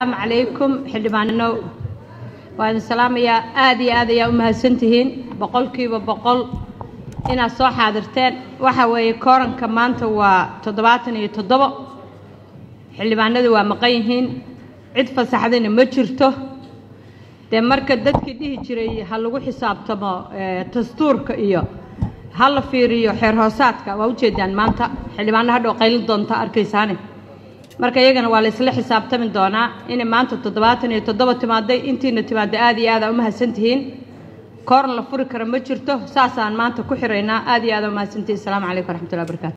asalaamu calaykum xildhibaananow waa idin salaamayaa aad iyo aad ayaa u mahadsantihiin boqolkiiba boqol inaad soo xaadirteen waxa weeye kooranka maanta waa toddobaatan iyo toddobo xildhibaanadu waa maqan yihiin cid fasaxdayna ma jirto dee marka dadkii dhihi jiray ha lagu xisaabtamo dastuurka iyo ha la fiiriyo xeer hoosaadka waa ujeedaan maanta xildhibaano hadhow qaylin doonta arkaysaane marka iyagana waa la isla xisaabtami doonaa inay maanta toddobaatan iyo toddoba timaaday intiina timaadda aad iyo aada u mahadsantihiin kooran la furi kara ma jirto saasaan maanta ku xiraynaa aad iyo aada u mahadsantihiin asalaamu calaykum waraxmatullahi barakaatu